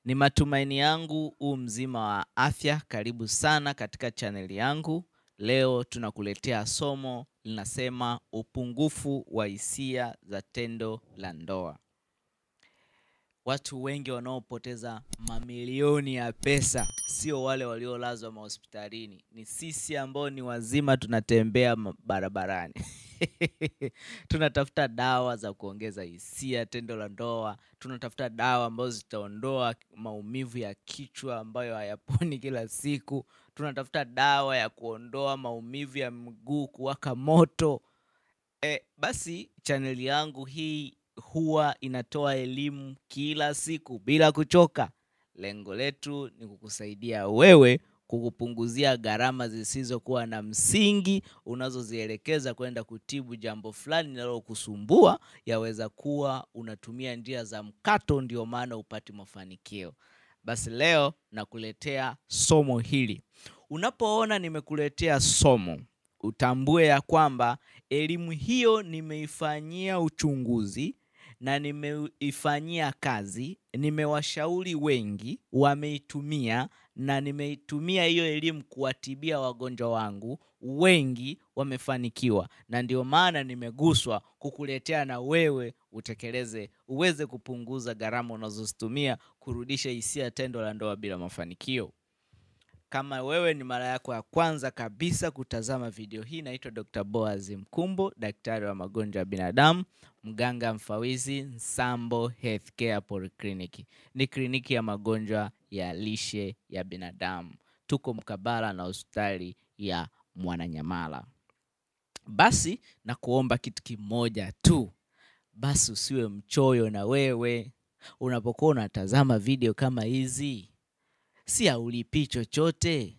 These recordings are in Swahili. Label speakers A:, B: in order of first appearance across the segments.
A: Ni matumaini yangu u mzima wa afya. Karibu sana katika chaneli yangu. Leo tunakuletea somo linasema upungufu wa hisia za tendo la ndoa. Watu wengi wanaopoteza mamilioni ya pesa sio wale waliolazwa mahospitalini, ni sisi ambao ni wazima tunatembea ma- barabarani tunatafuta dawa za kuongeza hisia tendo la ndoa, tunatafuta dawa ambazo zitaondoa maumivu ya kichwa ambayo hayaponi kila siku, tunatafuta dawa ya kuondoa maumivu ya mguu kuwaka moto. E, basi chaneli yangu hii huwa inatoa elimu kila siku bila kuchoka. Lengo letu ni kukusaidia wewe kukupunguzia gharama zisizokuwa na msingi unazozielekeza kwenda kutibu jambo fulani linalokusumbua. Yaweza kuwa unatumia njia za mkato, ndio maana upati mafanikio. Basi leo nakuletea somo hili. Unapoona nimekuletea somo, utambue ya kwamba elimu hiyo nimeifanyia uchunguzi na nimeifanyia kazi, nimewashauri wengi wameitumia, na nimeitumia hiyo elimu kuwatibia wagonjwa wangu, wengi wamefanikiwa, na ndio maana nimeguswa kukuletea na wewe utekeleze, uweze kupunguza gharama unazozitumia kurudisha hisia tendo la ndoa bila mafanikio. Kama wewe ni mara yako ya kwanza kabisa kutazama video hii, naitwa Dr. Boaz Mkumbo, daktari wa magonjwa ya binadamu, mganga mfawizi Nsambo Healthcare Polyclinic. Ni kliniki ya magonjwa ya lishe ya binadamu. Tuko mkabala na hospitali ya Mwananyamala. Basi na kuomba kitu kimoja tu, basi usiwe mchoyo na wewe unapokuwa unatazama video kama hizi si haulipii chochote,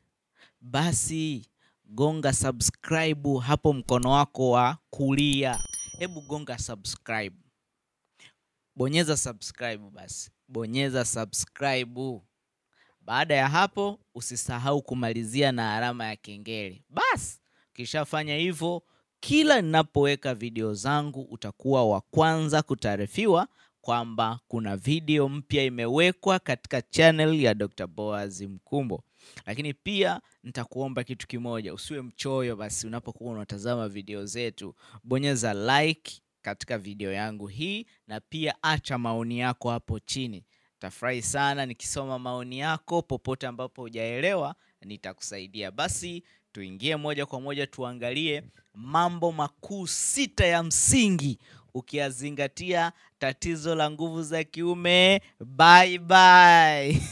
A: basi gonga subscribe hapo mkono wako wa kulia. Hebu gonga subscribe, bonyeza subscribe, basi bonyeza subscribe. Baada ya hapo, usisahau kumalizia na alama ya kengele. Basi ukishafanya hivyo, kila ninapoweka video zangu utakuwa wa kwanza kutaarifiwa kwamba kuna video mpya imewekwa katika channel ya Dr. Boaz Mkumbo. Lakini pia nitakuomba kitu kimoja, usiwe mchoyo. Basi unapokuwa unatazama video zetu, bonyeza like katika video yangu hii, na pia acha maoni yako hapo chini. Tafurahi sana nikisoma maoni yako. Popote ambapo hujaelewa, nitakusaidia. Basi tuingie moja kwa moja, tuangalie mambo makuu sita ya msingi ukiyazingatia tatizo la nguvu za kiume bye bye.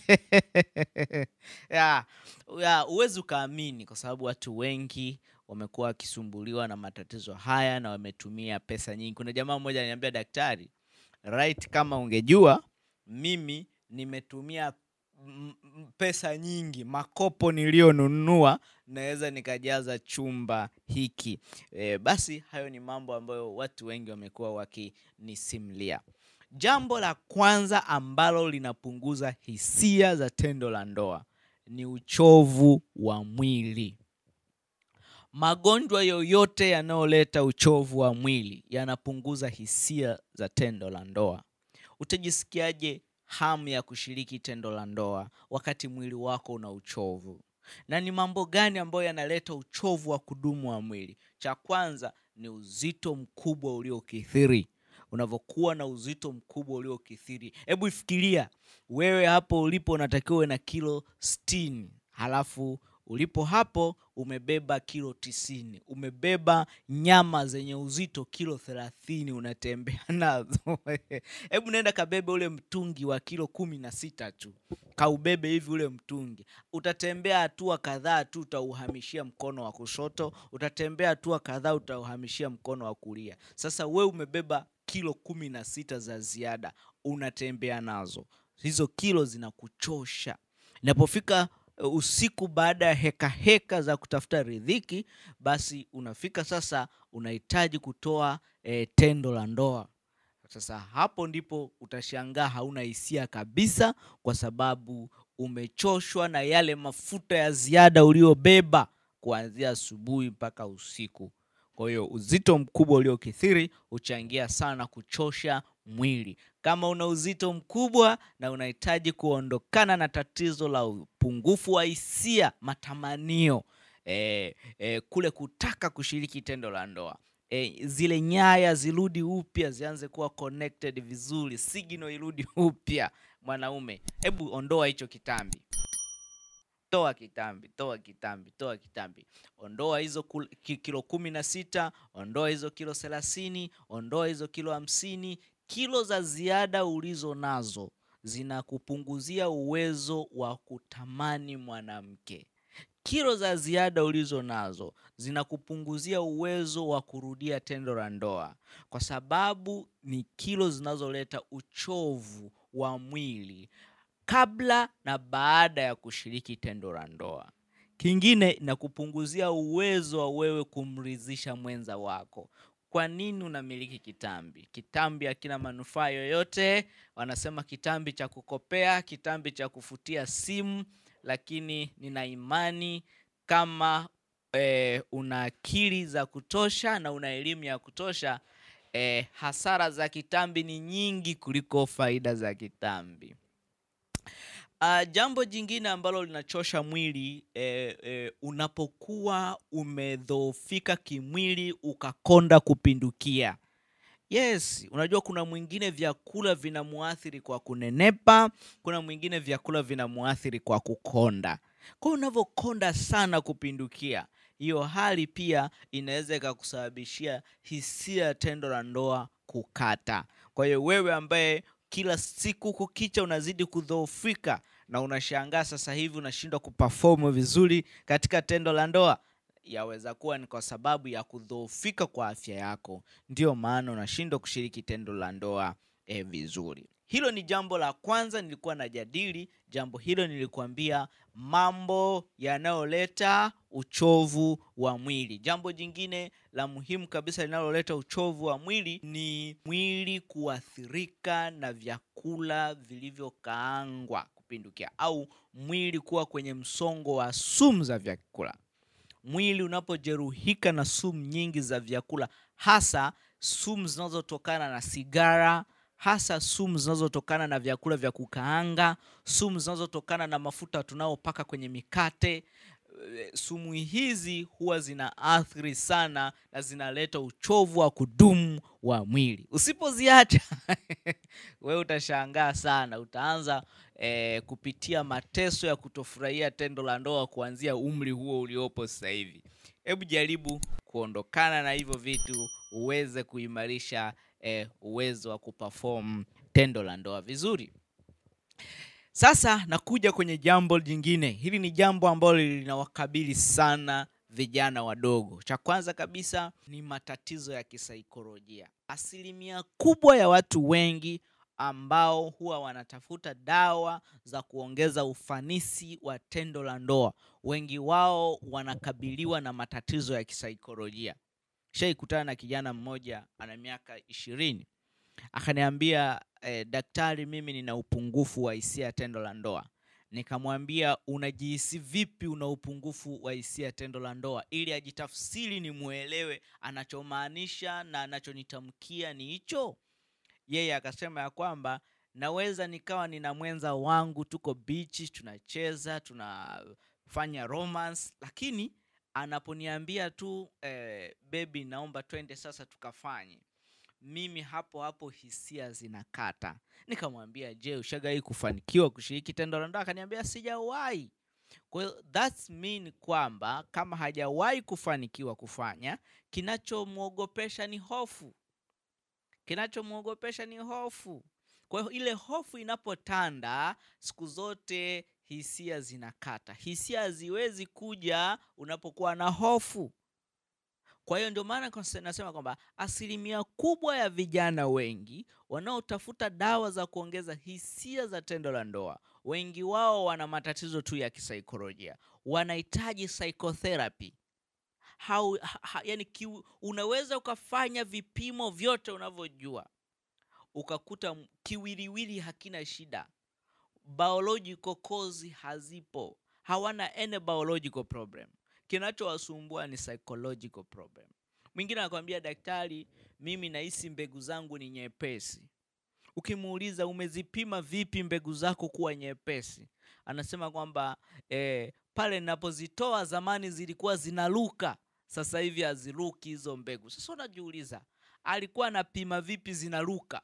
A: ya, ya, huwezi ukaamini kwa sababu watu wengi wamekuwa wakisumbuliwa na matatizo haya na wametumia pesa nyingi. Kuna jamaa mmoja aliniambia, daktari, right, kama ungejua mimi nimetumia m- m- pesa nyingi, makopo niliyonunua naweza nikajaza chumba hiki. E, basi hayo ni mambo ambayo watu wengi wamekuwa wakinisimulia. Jambo la kwanza ambalo linapunguza hisia za tendo la ndoa ni uchovu wa mwili. Magonjwa yoyote yanayoleta uchovu wa mwili yanapunguza hisia za tendo la ndoa. Utajisikiaje hamu ya kushiriki tendo la ndoa wakati mwili wako una uchovu? Na ni mambo gani ambayo yanaleta uchovu wa kudumu wa mwili? Cha kwanza ni uzito mkubwa uliokithiri. Unavyokuwa na uzito mkubwa uliokithiri, hebu ifikiria wewe hapo ulipo unatakiwa uwe na kilo sitini halafu ulipo hapo umebeba kilo tisini umebeba nyama zenye uzito kilo thelathini unatembea nazo hebu nenda kabebe ule mtungi wa kilo kumi na sita tu kaubebe hivi ule mtungi utatembea hatua kadhaa tu utauhamishia mkono wa kushoto utatembea hatua kadhaa utauhamishia mkono wa kulia sasa we umebeba kilo kumi na sita za ziada unatembea nazo hizo kilo zinakuchosha inapofika uh, usiku baada ya heka heka za kutafuta riziki basi unafika sasa unahitaji kutoa eh, tendo la ndoa sasa hapo ndipo utashangaa hauna hisia kabisa kwa sababu umechoshwa na yale mafuta ya ziada uliobeba kuanzia asubuhi mpaka usiku kwa hiyo uzito mkubwa uliokithiri huchangia sana kuchosha mwili. Kama una uzito mkubwa na unahitaji kuondokana na tatizo la upungufu wa hisia, matamanio, e, e, kule kutaka kushiriki tendo la ndoa e, zile nyaya zirudi upya, zianze kuwa connected vizuri, signal irudi upya, mwanaume, hebu ondoa hicho kitambi toa kitambi, toa kitambi, toa kitambi. Ondoa hizo kul- ki- kilo kumi na sita, ondoa hizo kilo thelathini, ondoa hizo kilo hamsini. Kilo za ziada ulizo nazo zinakupunguzia uwezo wa kutamani mwanamke. Kilo za ziada ulizo nazo zinakupunguzia uwezo wa kurudia tendo la ndoa, kwa sababu ni kilo zinazoleta uchovu wa mwili kabla na baada ya kushiriki tendo la ndoa. Kingine inakupunguzia uwezo wa wewe kumridhisha mwenza wako. Kwa nini unamiliki kitambi? Kitambi hakina manufaa yoyote. Wanasema kitambi cha kukopea, kitambi cha kufutia simu, lakini nina imani kama eh, una akili za kutosha na una elimu ya kutosha eh, hasara za kitambi ni nyingi kuliko faida za kitambi. Uh, jambo jingine ambalo linachosha mwili eh, eh, unapokuwa umedhoofika kimwili ukakonda kupindukia. Yes, unajua kuna mwingine vyakula vinamuathiri kwa kunenepa, kuna mwingine vyakula vinamuathiri kwa kukonda. Kwa hiyo unavyokonda sana kupindukia, hiyo hali pia inaweza ikakusababishia hisia ya tendo la ndoa kukata. Kwa hiyo wewe ambaye kila siku kukicha unazidi kudhoofika na unashangaa sasa hivi unashindwa kuperform vizuri katika tendo la ndoa, yaweza kuwa ni kwa sababu ya kudhoofika kwa afya yako, ndiyo maana unashindwa kushiriki tendo la ndoa eh, vizuri. Hilo ni jambo la kwanza nilikuwa najadili. Jambo hilo nilikuambia mambo yanayoleta uchovu wa mwili. Jambo jingine la muhimu kabisa linaloleta uchovu wa mwili ni mwili kuathirika na vyakula vilivyokaangwa kupindukia, au mwili kuwa kwenye msongo wa sumu za vyakula. Mwili unapojeruhika na sumu nyingi za vyakula, hasa sumu zinazotokana na sigara, hasa sumu zinazotokana na vyakula vya kukaanga, sumu zinazotokana na mafuta tunayopaka kwenye mikate. Eh, Sumu hizi huwa zina athiri sana na zinaleta uchovu wa kudumu wa mwili. Usipoziacha wewe utashangaa sana, utaanza eh, kupitia mateso ya kutofurahia tendo la ndoa kuanzia umri huo uliopo sasa hivi. Hebu jaribu kuondokana na hivyo vitu uweze kuimarisha eh, uwezo wa kuperform tendo la ndoa vizuri. Sasa nakuja kwenye jambo jingine. Hili ni jambo ambalo linawakabili sana vijana wadogo. Cha kwanza kabisa ni matatizo ya kisaikolojia. Asilimia kubwa ya watu wengi ambao huwa wanatafuta dawa za kuongeza ufanisi wa tendo la ndoa, wengi wao wanakabiliwa na matatizo ya kisaikolojia. Shaikutana na kijana mmoja ana miaka ishirini akaniambia eh, daktari, mimi nina upungufu wa hisia ya tendo la ndoa. Nikamwambia unajihisi vipi una upungufu wa hisia ya tendo la ndoa, ili ajitafsiri nimwelewe anachomaanisha na anachonitamkia ni hicho. Yeye akasema ya kwamba naweza nikawa nina mwenza wangu, tuko bichi, tunacheza, tunafanya romance, lakini anaponiambia tu eh, bebi, naomba twende sasa tukafanye mimi hapo hapo hisia zinakata. Nikamwambia, je, ushagai kufanikiwa kushiriki tendo la ndoa? Akaniambia sijawahi. Kwa hiyo that's mean kwamba kama hajawahi kufanikiwa kufanya, kinachomwogopesha ni hofu, kinachomwogopesha ni hofu. Kwa hiyo ile hofu inapotanda, siku zote hisia zinakata. Hisia haziwezi kuja unapokuwa na hofu. Kwa hiyo ndio maana konse- nasema kwamba asilimia kubwa ya vijana wengi wanaotafuta dawa za kuongeza hisia za tendo la ndoa, wengi wao wana matatizo tu ya kisaikolojia, wanahitaji psychotherapy. Hau, ha, ha, yani ki, unaweza ukafanya vipimo vyote unavyojua ukakuta m- kiwiliwili hakina shida, biological cause hazipo, hawana any biological problem. Kinachowasumbua ni psychological problem. Mwingine anakwambia daktari, mimi nahisi mbegu zangu ni nyepesi. ukimuuliza umezipima vipi mbegu zako kuwa nyepesi anasema kwamba eh, pale ninapozitoa zamani zilikuwa zinaruka sasa hivi haziruki hizo mbegu sasa unajiuliza alikuwa anapima vipi zinaruka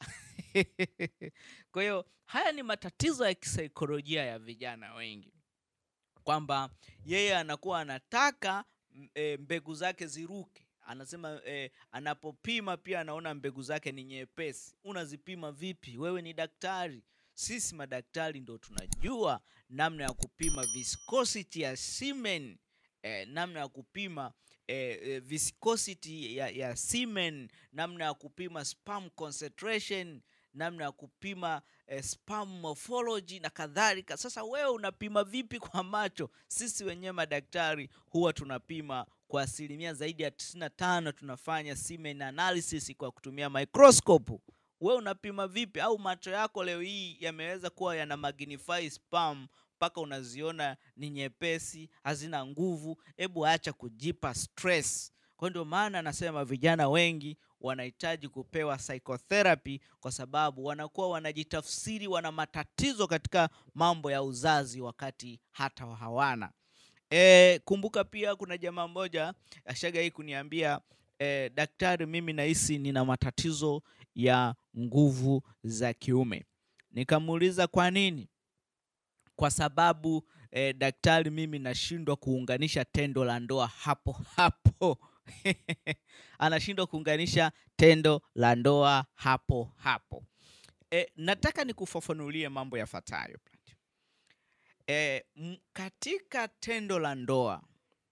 A: kwa hiyo haya ni matatizo ya kisaikolojia ya vijana wengi kwamba yeye anakuwa anataka m- e, mbegu zake ziruke anasema e, anapopima pia anaona mbegu zake ni nyepesi unazipima vipi wewe ni daktari sisi madaktari ndo tunajua namna ya kupima viscosity ya semen eh, namna ya kupima eh, eh, viscosity ya, ya semen namna ya kupima sperm concentration namna ya kupima eh, sperm morphology na kadhalika sasa wewe unapima vipi kwa macho sisi wenyewe madaktari huwa tunapima kwa asilimia zaidi ya 95 tunafanya semen analysis kwa kutumia microscope we unapima vipi au macho yako leo hii yameweza kuwa yana magnify sperm mpaka unaziona ni nyepesi hazina nguvu hebu acha kujipa stress kwa ndio maana anasema vijana wengi wanahitaji kupewa psychotherapy kwa sababu wanakuwa wanajitafsiri wana matatizo katika mambo ya uzazi wakati hata hawana e, kumbuka pia kuna jamaa mmoja ashaga hii kuniambia e, daktari mimi nahisi nina matatizo ya nguvu za kiume nikamuuliza kwa nini kwa sababu eh, daktari mimi nashindwa kuunganisha tendo la ndoa hapo hapo anashindwa kuunganisha tendo la ndoa hapo hapo e, nataka nikufafanulie mambo yafuatayo e, m- katika tendo la ndoa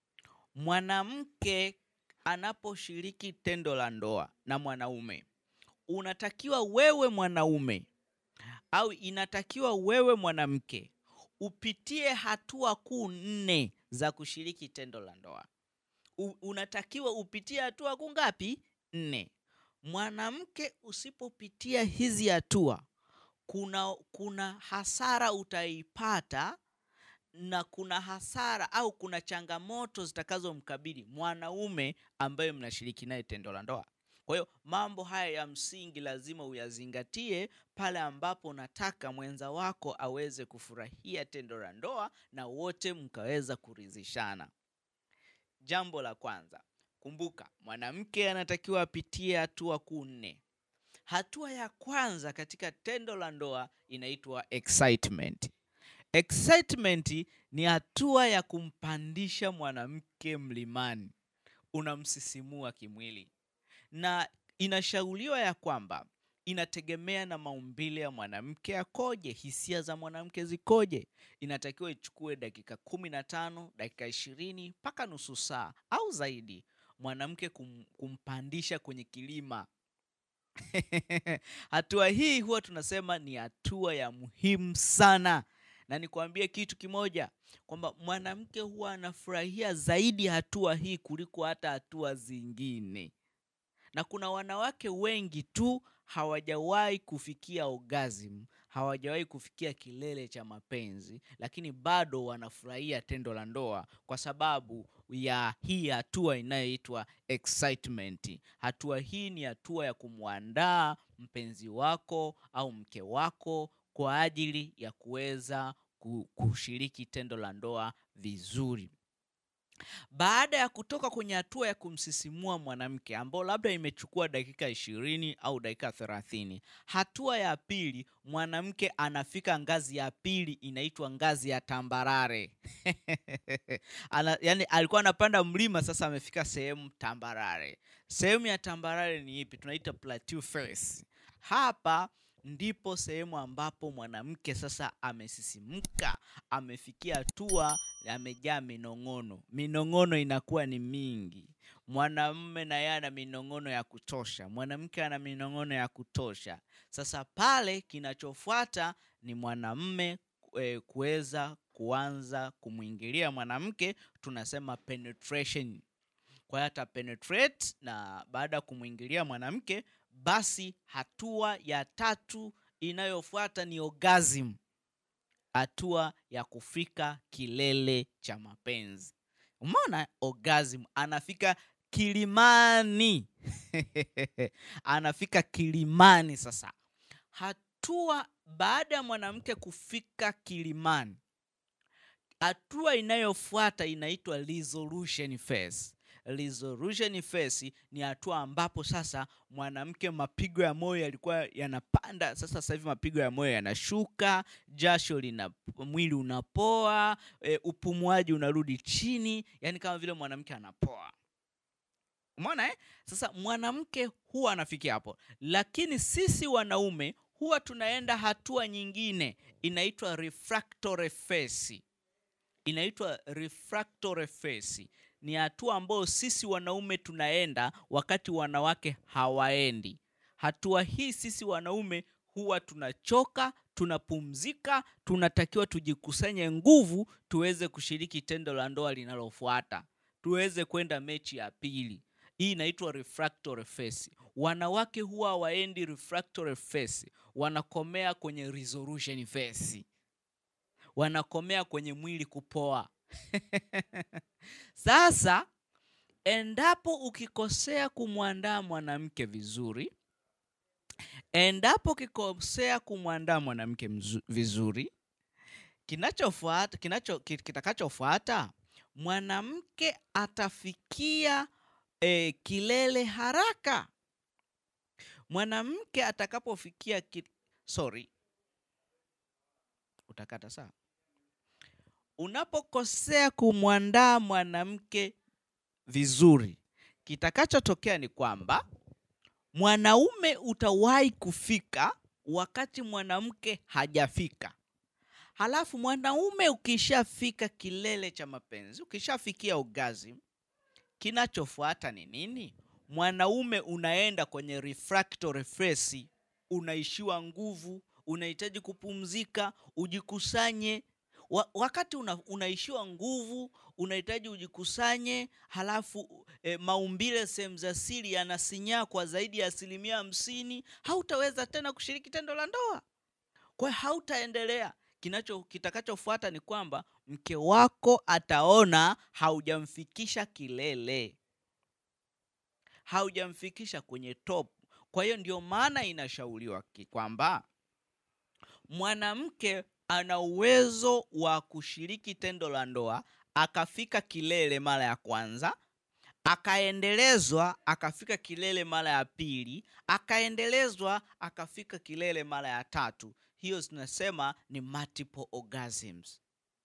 A: mwanamke anaposhiriki tendo la ndoa na mwanaume unatakiwa wewe mwanaume au inatakiwa wewe mwanamke upitie hatua kuu nne za kushiriki tendo la ndoa U, unatakiwa upitie hatua kuu ngapi nne mwanamke usipopitia hizi hatua kuna kuna hasara utaipata na kuna hasara au kuna changamoto zitakazomkabili mwanaume ambaye mnashiriki naye tendo la ndoa kwa hiyo mambo haya ya msingi lazima uyazingatie pale ambapo unataka mwenza wako aweze kufurahia tendo la ndoa na wote mkaweza kuridhishana jambo la kwanza kumbuka mwanamke anatakiwa apitie hatua kuu nne hatua ya kwanza katika tendo la ndoa inaitwa excitement excitement ni hatua ya kumpandisha mwanamke mlimani unamsisimua kimwili na inashauriwa ya kwamba inategemea na maumbile ya mwanamke akoje hisia za mwanamke zikoje inatakiwa ichukue dakika kumi na tano dakika ishirini mpaka nusu saa au zaidi mwanamke kum, kumpandisha kwenye kilima hatua hii huwa tunasema ni hatua ya muhimu sana na nikwambie kitu kimoja kwamba mwanamke huwa anafurahia zaidi hatua hii kuliko hata hatua zingine na kuna wanawake wengi tu hawajawahi kufikia orgasm hawajawahi kufikia kilele cha mapenzi lakini bado wanafurahia tendo la ndoa kwa sababu ya hii hatua inayoitwa excitement hatua hii ni hatua ya kumwandaa mpenzi wako au mke wako kwa ajili ya kuweza ku- kushiriki tendo la ndoa vizuri baada ya kutoka kwenye hatua ya kumsisimua mwanamke ambao labda imechukua dakika ishirini au dakika thelathini hatua ya pili mwanamke anafika ngazi ya pili inaitwa ngazi ya tambarare Ana, yani alikuwa anapanda mlima sasa amefika sehemu tambarare sehemu ya tambarare ni ipi tunaita plateau face hapa ndipo sehemu ambapo mwanamke sasa amesisimka amefikia hatua amejaa minong'ono minong'ono inakuwa ni mingi mwanamume na yeye ana minong'ono ya kutosha mwanamke ana minong'ono ya kutosha sasa pale kinachofuata ni mwanamume e, kuweza kuanza kumwingilia mwanamke tunasema penetration kwa hiyo ata penetrate na baada ya kumwingilia mwanamke basi hatua ya tatu inayofuata ni orgasm hatua ya kufika kilele cha mapenzi umeona orgasm anafika kilimani anafika kilimani sasa Hat, hatua baada ya mwanamke kufika kilimani hatua inayofuata inaitwa resolution phase resolution phase ni hatua ambapo sasa mwanamke mapigo ya moyo yalikuwa yanapanda sasa sasa hivi mapigo ya moyo yanashuka jasho lina mwili unapoa e, upumuaji unarudi chini yani kama vile mwanamke anapoa umeona eh? sasa mwanamke huwa anafikia hapo lakini sisi wanaume huwa tunaenda hatua nyingine inaitwa refractory phase inaitwa refractory phase ni hatua ambayo sisi wanaume tunaenda wakati wanawake hawaendi hatua hii sisi wanaume huwa tunachoka tunapumzika tunatakiwa tujikusanye nguvu tuweze kushiriki tendo la ndoa linalofuata tuweze kwenda mechi ya pili hii inaitwa refractory phase wanawake huwa waendi refractory phase wanakomea kwenye resolution phase wanakomea kwenye mwili kupoa sasa endapo ukikosea kumwandaa mwanamke vizuri endapo ukikosea kumwandaa mwanamke mzu- vizuri kinachofuata kinacho ki- kitakachofuata mwanamke atafikia e, kilele haraka mwanamke atakapofikia ki... sorry utakata saa unapokosea kumwandaa mwanamke vizuri kitakachotokea ni kwamba mwanaume utawahi kufika wakati mwanamke hajafika halafu mwanaume ukishafika kilele cha mapenzi ukishafikia orgasm kinachofuata ni nini mwanaume unaenda kwenye refractory phase unaishiwa nguvu unahitaji kupumzika ujikusanye wa, wakati una, unaishiwa nguvu unahitaji ujikusanye halafu e, maumbile sehemu za siri yanasinyaa kwa zaidi ya asilimia hamsini hautaweza tena kushiriki tendo la ndoa kwa hiyo hautaendelea kinacho kitakachofuata ni kwamba mke wako ataona haujamfikisha kilele haujamfikisha kwenye top kwa hiyo ndio maana inashauriwa ki- kwamba mwanamke ana uwezo wa kushiriki tendo la ndoa akafika kilele mara ya kwanza akaendelezwa akafika kilele mara ya pili akaendelezwa akafika kilele mara ya tatu hiyo tunasema ni multiple orgasms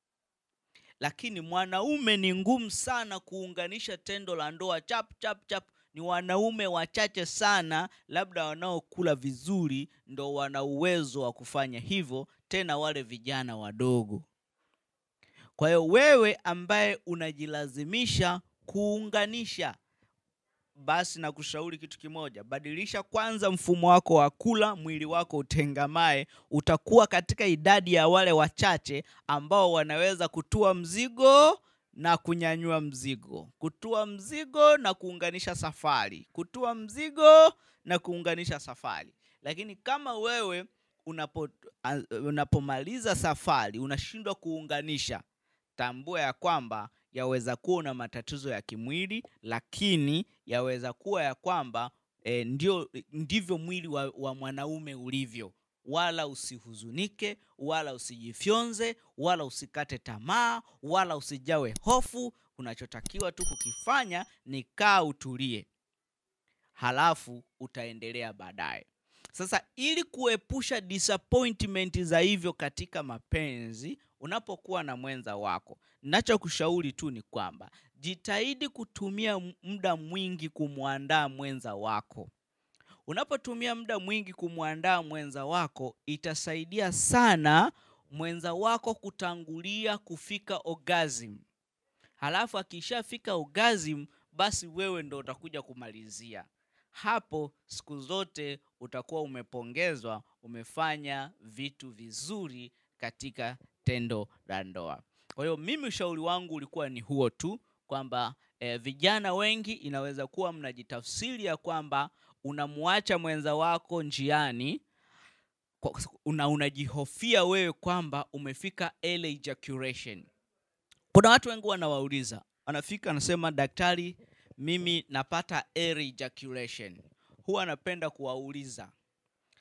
A: lakini mwanaume ni ngumu sana kuunganisha tendo la ndoa chap chap chap ni wanaume wachache sana labda wanaokula vizuri ndo wana uwezo wa kufanya hivyo tena wale vijana wadogo kwa hiyo wewe ambaye unajilazimisha kuunganisha basi na kushauri kitu kimoja badilisha kwanza mfumo wako wa kula mwili wako utengamae utakuwa katika idadi ya wale wachache ambao wanaweza kutua mzigo na kunyanyua mzigo kutua mzigo na kuunganisha safari kutua mzigo na kuunganisha safari lakini kama wewe unapo, a- unapomaliza safari unashindwa kuunganisha tambua ya kwamba yaweza kuwa una matatizo ya kimwili lakini yaweza kuwa ya kwamba e, ndio ndivyo mwili wa, wa mwanaume ulivyo wala usihuzunike wala usijifyonze wala usikate tamaa wala usijawe hofu unachotakiwa tu kukifanya ni kaa utulie halafu utaendelea baadaye sasa ili kuepusha disappointment za hivyo katika mapenzi unapokuwa na mwenza wako nachokushauri tu ni kwamba jitahidi kutumia m- muda mwingi kumwandaa mwenza wako unapotumia muda mwingi kumwandaa mwenza wako itasaidia sana mwenza wako kutangulia kufika orgasm halafu akishafika orgasm basi wewe ndo utakuja kumalizia hapo siku zote utakuwa umepongezwa umefanya vitu vizuri katika tendo la ndoa kwa hiyo mimi ushauri wangu ulikuwa ni huo tu kwamba eh, vijana wengi inaweza kuwa mnajitafsiri ya kwamba unamwacha mwenza wako njiani kwa- una, unajihofia wewe kwamba umefika early ejaculation kuna watu wengi wanawauliza anafika anasema daktari mimi napata early ejaculation huwa anapenda kuwauliza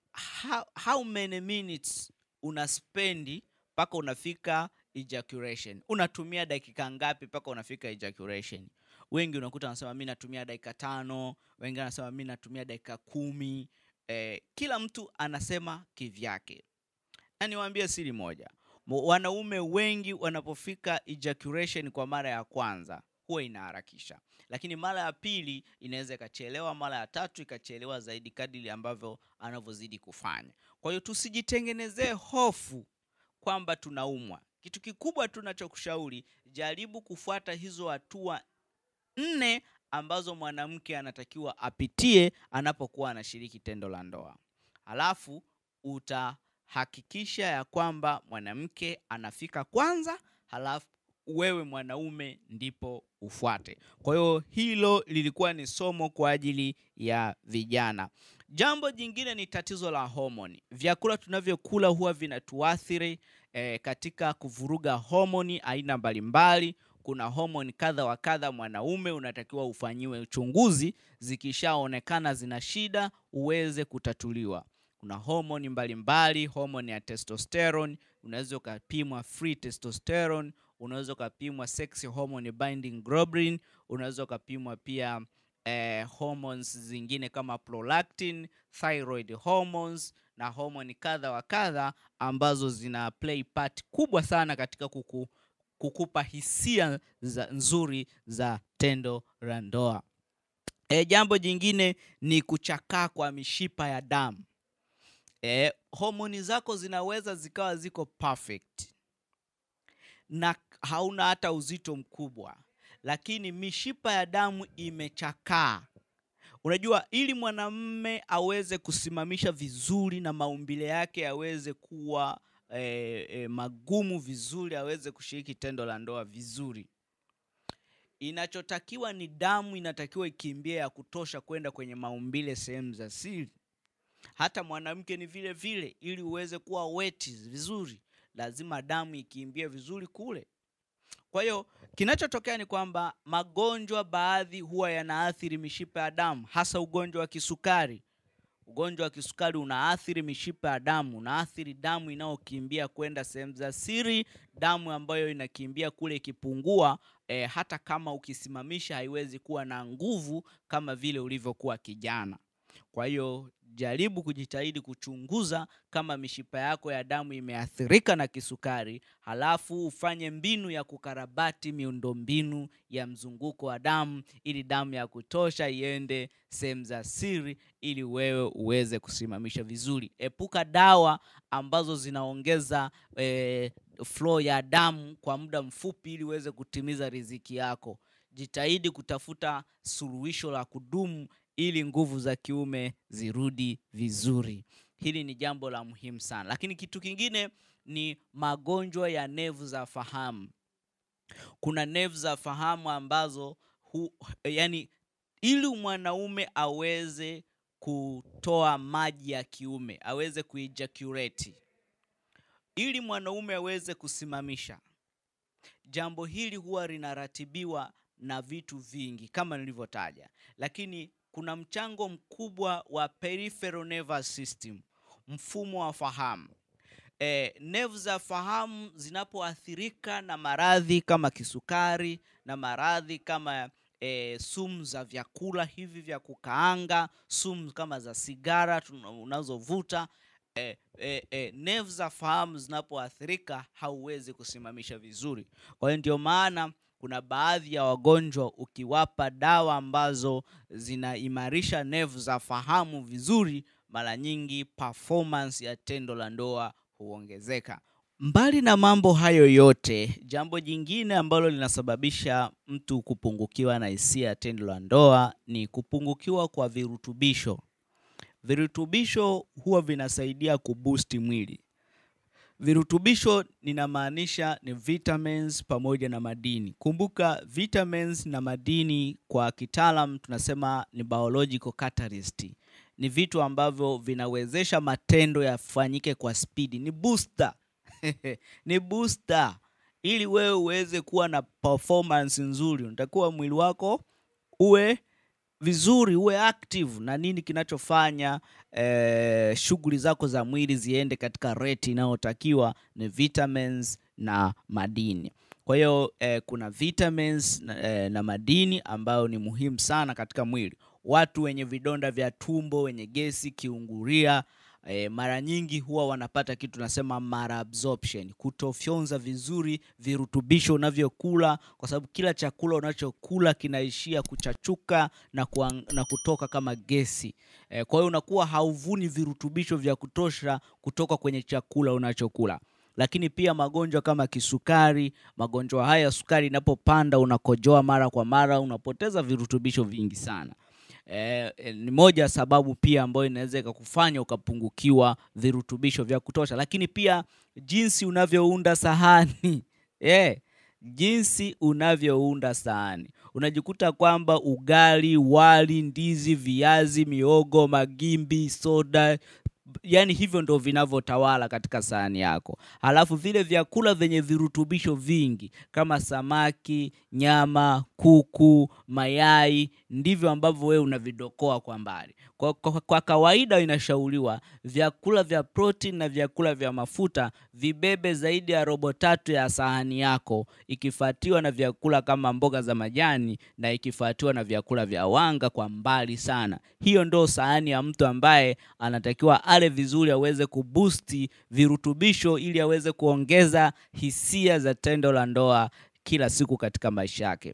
A: how, how many minutes una spendi mpaka unafika ejaculation unatumia dakika ngapi mpaka unafika ejaculation wengi unakuta wanasema mi natumia dakika tano wengi wanasema mi natumia dakika kumi eh, kila mtu anasema kivyake na niwaambie siri moja Mo- wanaume wengi wanapofika ejaculation kwa mara ya kwanza huwa inaharakisha lakini mara ya pili inaweza ikachelewa mara ya tatu ikachelewa zaidi kadiri ambavyo anavyozidi kufanya kwa hiyo tusijitengenezee hofu kwamba tunaumwa kitu kikubwa tunachokushauri jaribu kufuata hizo hatua nne ambazo mwanamke anatakiwa apitie anapokuwa anashiriki tendo la ndoa halafu utahakikisha ya kwamba mwanamke anafika kwanza halafu wewe mwanaume ndipo ufuate kwa hiyo hilo lilikuwa ni somo kwa ajili ya vijana jambo jingine ni tatizo la homoni vyakula tunavyokula huwa vinatuathiri eh, katika kuvuruga homoni aina mbalimbali kuna homoni kadha wa kadha mwanaume unatakiwa ufanyiwe uchunguzi zikishaonekana zina shida uweze kutatuliwa kuna homoni mbalimbali homoni ya testosterone unaweza ukapimwa free testosterone unaweza ukapimwa sex hormone binding globulin unaweza ukapimwa pia eh, hormones zingine kama prolactin thyroid hormones na homoni kadha wa kadha ambazo zina play part kubwa sana katika kuku, kukupa hisia za nzuri za tendo la ndoa e, jambo jingine ni kuchakaa kwa mishipa ya damu e, homoni zako zinaweza zikawa ziko perfect na hauna hata uzito mkubwa lakini mishipa ya damu imechakaa unajua ili mwanamme aweze kusimamisha vizuri na maumbile yake yaweze kuwa e, e, magumu vizuri aweze kushiriki tendo la ndoa vizuri inachotakiwa ni damu inatakiwa ikimbie ya kutosha kwenda kwenye maumbile sehemu za siri hata mwanamke ni vile vile ili uweze kuwa weti vizuri lazima damu ikimbie vizuri kule kwa hiyo kinachotokea ni kwamba magonjwa baadhi huwa yanaathiri mishipa ya damu hasa ugonjwa wa kisukari ugonjwa wa kisukari unaathiri mishipa ya damu unaathiri damu inayokimbia kwenda sehemu za siri damu ambayo inakimbia kule ikipungua e, hata kama ukisimamisha haiwezi kuwa na nguvu kama vile ulivyokuwa kijana kwa hiyo jaribu kujitahidi kuchunguza kama mishipa yako ya damu imeathirika na kisukari halafu ufanye mbinu ya kukarabati miundombinu ya mzunguko wa damu ili damu ya kutosha iende sehemu za siri ili wewe uweze kusimamisha vizuri epuka dawa ambazo zinaongeza eh, flow ya damu kwa muda mfupi ili uweze kutimiza riziki yako jitahidi kutafuta suluhisho la kudumu ili nguvu za kiume zirudi vizuri hili ni jambo la muhimu sana lakini kitu kingine ni magonjwa ya nevu za fahamu kuna nevu za fahamu ambazo hu, yani ili mwanaume aweze kutoa maji ya kiume aweze kuijaculate ili mwanaume aweze kusimamisha jambo hili huwa linaratibiwa na vitu vingi kama nilivyotaja lakini kuna mchango mkubwa wa peripheral nervous system mfumo wa fahamu e, nevu za fahamu zinapoathirika na maradhi kama kisukari na maradhi kama e, sumu za vyakula hivi vya kukaanga sumu kama za sigara tuna- unazovuta e, e, e, nevu za fahamu zinapoathirika hauwezi kusimamisha vizuri kwa hiyo ndio maana kuna baadhi ya wagonjwa ukiwapa dawa ambazo zinaimarisha nevu za fahamu vizuri mara nyingi performance ya tendo la ndoa huongezeka mbali na mambo hayo yote jambo jingine ambalo linasababisha mtu kupungukiwa na hisia ya tendo la ndoa ni kupungukiwa kwa virutubisho virutubisho huwa vinasaidia kubusti mwili virutubisho ninamaanisha ni vitamins pamoja na madini kumbuka vitamins na madini kwa kitaalam tunasema ni biological catalyst ni vitu ambavyo vinawezesha matendo yafanyike kwa spidi ni booster ni booster ili wewe uweze kuwa na performance nzuri unatakiwa mwili wako uwe vizuri, uwe active na nini kinachofanya eh, shughuli zako za mwili ziende katika rate inayotakiwa ni vitamins na madini. Kwa hiyo eh, kuna vitamins na, eh, na madini ambayo ni muhimu sana katika mwili. Watu wenye vidonda vya tumbo, wenye gesi, kiungulia E, mara nyingi huwa wanapata kitu tunasema malabsorption, kutofyonza vizuri virutubisho unavyokula, kwa sababu kila chakula unachokula kinaishia kuchachuka na, kuang, na kutoka kama gesi e, kwa hiyo unakuwa hauvuni virutubisho vya kutosha kutoka kwenye chakula unachokula. Lakini pia magonjwa kama kisukari, magonjwa haya ya sukari inapopanda, unakojoa mara kwa mara, unapoteza virutubisho vingi sana. Eh, eh, ni moja ya sababu pia ambayo inaweza ikakufanya ukapungukiwa virutubisho vya kutosha, lakini pia jinsi unavyounda sahani eh, jinsi unavyounda sahani, unajikuta kwamba ugali, wali, ndizi, viazi, miogo, magimbi, soda yaani hivyo ndo vinavyotawala katika sahani yako. Halafu vile vyakula vyenye virutubisho vingi kama samaki, nyama, kuku, mayai ndivyo ambavyo wewe unavidokoa kwa mbali. Kwa, kwa, kwa kawaida inashauriwa vyakula vya protein na vyakula vya mafuta vibebe zaidi ya robo tatu ya sahani yako, ikifuatiwa na vyakula kama mboga za majani na ikifuatiwa na vyakula vya wanga kwa mbali sana. Hiyo ndo sahani ya mtu ambaye anatakiwa ale vizuri, aweze kubusti virutubisho ili aweze kuongeza hisia za tendo la ndoa kila siku katika maisha yake.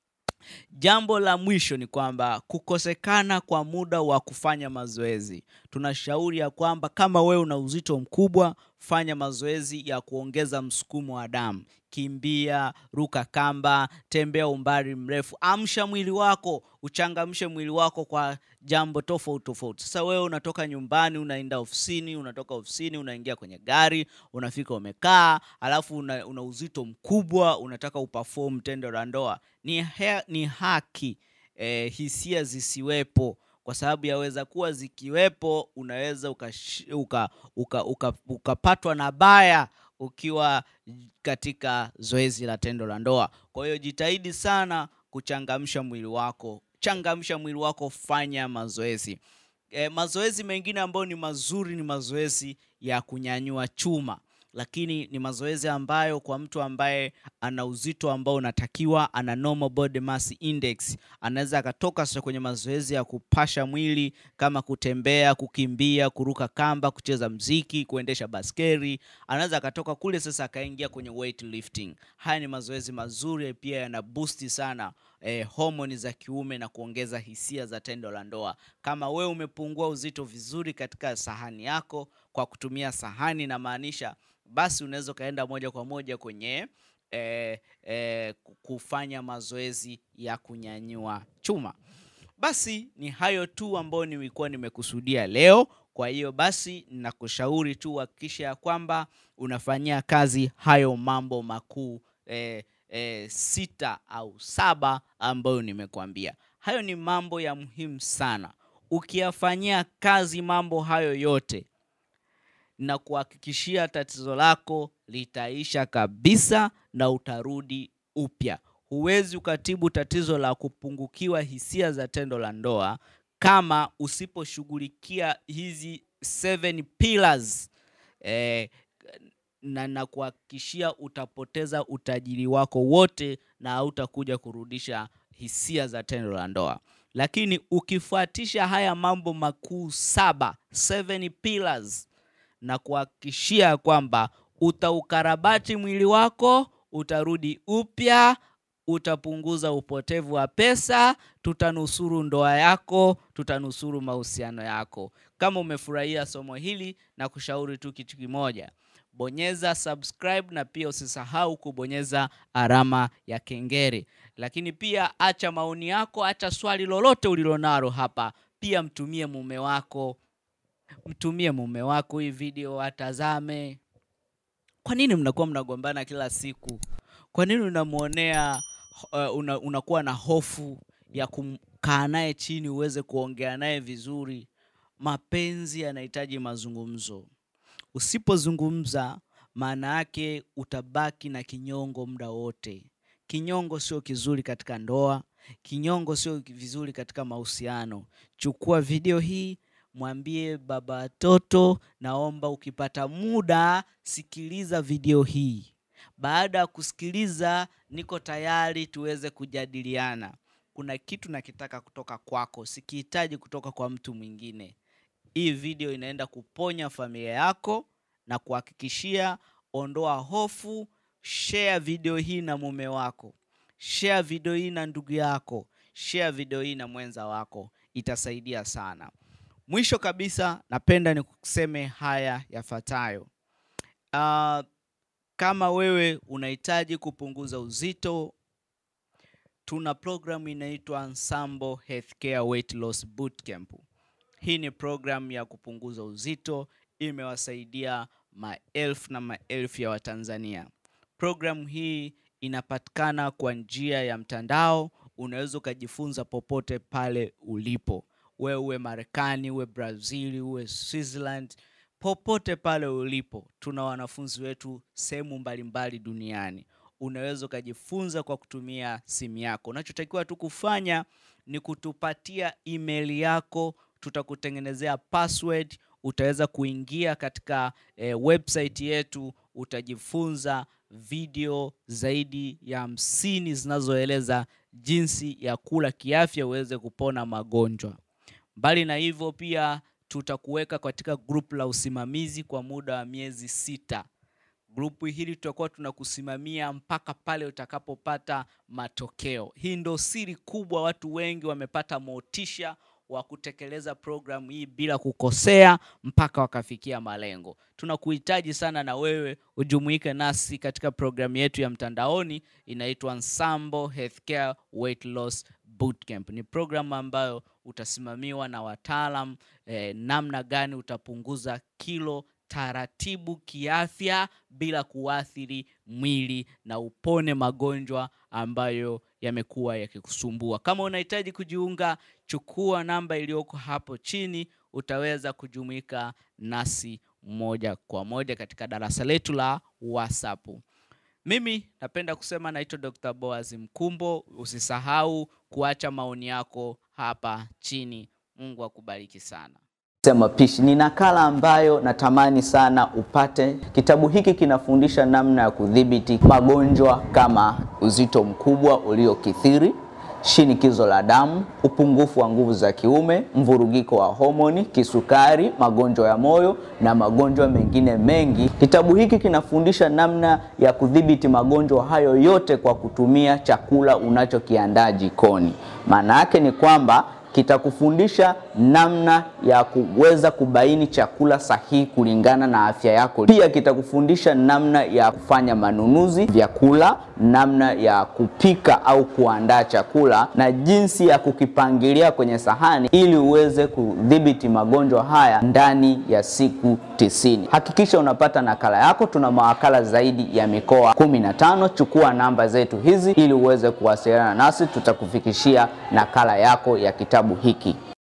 A: Jambo la mwisho ni kwamba kukosekana kwa muda wa kufanya mazoezi. Tunashauri ya kwamba kama wewe una uzito mkubwa, fanya mazoezi ya kuongeza msukumo wa damu. Kimbia, ruka kamba, tembea umbali mrefu, amsha mwili wako, uchangamshe mwili wako kwa jambo tofauti tofauti. Sasa wewe unatoka nyumbani, unaenda ofisini, unatoka ofisini, unaingia kwenye gari, unafika umekaa, alafu una, una uzito mkubwa, unataka uperform tendo la ndoa. Ni, he, ni haki eh, hisia zisiwepo kwa sababu yaweza kuwa zikiwepo unaweza ukapatwa uka, uka, uka, uka na baya ukiwa katika zoezi la tendo la ndoa. Kwa hiyo jitahidi sana kuchangamsha mwili wako, changamsha mwili wako, fanya mazoezi. E, mazoezi mengine ambayo ni mazuri ni mazoezi ya kunyanyua chuma lakini ni mazoezi ambayo kwa mtu ambaye ana uzito ambao unatakiwa, ana normal body mass index, anaweza akatoka sasa kwenye mazoezi ya kupasha mwili kama kutembea, kukimbia, kuruka kamba, kucheza mziki, kuendesha baskeli. Anaweza akatoka kule sasa akaingia kwenye weightlifting. Haya ni mazoezi mazuri, pia yana boost sana eh, homoni za kiume na kuongeza hisia za tendo la ndoa. Kama wewe umepungua uzito vizuri katika sahani yako kwa kutumia sahani, namaanisha basi unaweza ukaenda moja kwa moja kwenye eh, eh, kufanya mazoezi ya kunyanyua chuma. Basi ni hayo tu ambayo nilikuwa nimekusudia leo. Kwa hiyo basi nakushauri tu hakikisha ya kwamba unafanyia kazi hayo mambo makuu eh, eh, sita au saba ambayo nimekuambia. Hayo ni mambo ya muhimu sana. Ukiyafanyia kazi mambo hayo yote na kuhakikishia tatizo lako litaisha kabisa na utarudi upya. Huwezi ukatibu tatizo la kupungukiwa hisia za tendo la ndoa kama usiposhughulikia hizi seven pillars eh, na na kuhakikishia utapoteza utajiri wako wote na hautakuja kurudisha hisia za tendo la ndoa. Lakini ukifuatisha haya mambo makuu saba, seven pillars na kuhakikishia kwamba utaukarabati mwili wako, utarudi upya, utapunguza upotevu wa pesa, tutanusuru ndoa yako, tutanusuru mahusiano yako. Kama umefurahia somo hili, na kushauri tu kitu kimoja, bonyeza subscribe na pia usisahau kubonyeza alama ya kengele. Lakini pia acha maoni yako, acha swali lolote ulilonalo hapa, pia mtumie mume wako mtumie mume wako hii video atazame. Kwa nini mnakuwa mnagombana kila siku? Kwa nini unamwonea uh, una, unakuwa na hofu ya kukaa naye chini uweze kuongea naye vizuri? Mapenzi yanahitaji mazungumzo. Usipozungumza, maana yake utabaki na kinyongo muda wote. Kinyongo sio kizuri katika ndoa, kinyongo sio vizuri katika mahusiano. Chukua video hii, mwambie baba watoto, naomba ukipata muda sikiliza video hii. Baada ya kusikiliza, niko tayari tuweze kujadiliana. Kuna kitu nakitaka kutoka kwako, sikihitaji kutoka kwa mtu mwingine. Hii video inaenda kuponya familia yako na kuhakikishia, ondoa hofu. Share video hii na mume wako, share video hii na ndugu yako, share video hii na mwenza wako, itasaidia sana. Mwisho kabisa, napenda nikuseme haya yafuatayo. Uh, kama wewe unahitaji kupunguza uzito, tuna programu inaitwa Ensemble Healthcare Weight Loss Bootcamp. Hii ni programu ya kupunguza uzito, imewasaidia maelfu na maelfu ya Watanzania. Programu hii inapatikana kwa njia ya mtandao, unaweza ukajifunza popote pale ulipo, wewe uwe Marekani, uwe Brazil, uwe Switzerland, popote pale ulipo. Tuna wanafunzi wetu sehemu mbalimbali duniani. Unaweza ukajifunza kwa kutumia simu yako. Unachotakiwa tu kufanya ni kutupatia email yako, tutakutengenezea password, utaweza kuingia katika eh, website yetu, utajifunza video zaidi ya hamsini zinazoeleza jinsi ya kula kiafya uweze kupona magonjwa. Mbali na hivyo, pia tutakuweka katika grupu la usimamizi kwa muda wa miezi sita. Grupu hili tutakuwa tunakusimamia mpaka pale utakapopata matokeo. Hii ndo siri kubwa, watu wengi wamepata motisha wa kutekeleza programu hii bila kukosea mpaka wakafikia malengo. Tunakuhitaji sana na wewe ujumuike nasi katika programu yetu ya mtandaoni inaitwa Ensemble Healthcare Weight Loss Bootcamp. Ni programu ambayo utasimamiwa na wataalam eh, namna gani utapunguza kilo taratibu kiafya bila kuathiri mwili na upone magonjwa ambayo yamekuwa yakikusumbua. Kama unahitaji kujiunga, chukua namba iliyoko hapo chini, utaweza kujumuika nasi moja kwa moja katika darasa letu la WhatsApp. Mimi napenda kusema naitwa Dr. Boaz Mkumbo. Usisahau kuacha maoni yako hapa chini. Mungu akubariki sana.
B: Mapishi ni nakala ambayo natamani sana upate. Kitabu hiki kinafundisha namna ya kudhibiti magonjwa kama uzito mkubwa uliokithiri, shinikizo la damu, upungufu wa nguvu za kiume, mvurugiko wa homoni, kisukari, magonjwa ya moyo na magonjwa mengine mengi. Kitabu hiki kinafundisha namna ya kudhibiti magonjwa hayo yote kwa kutumia chakula unachokiandaa jikoni. Maana yake ni kwamba kitakufundisha namna ya kuweza kubaini chakula sahihi kulingana na afya yako. Pia kitakufundisha namna ya kufanya manunuzi vyakula, namna ya kupika au kuandaa chakula na jinsi ya kukipangilia kwenye sahani ili uweze kudhibiti magonjwa haya ndani ya siku tisini. Hakikisha unapata nakala yako. Tuna mawakala zaidi ya mikoa kumi na tano. Chukua namba zetu hizi ili uweze kuwasiliana nasi, tutakufikishia nakala yako ya kitabu hiki.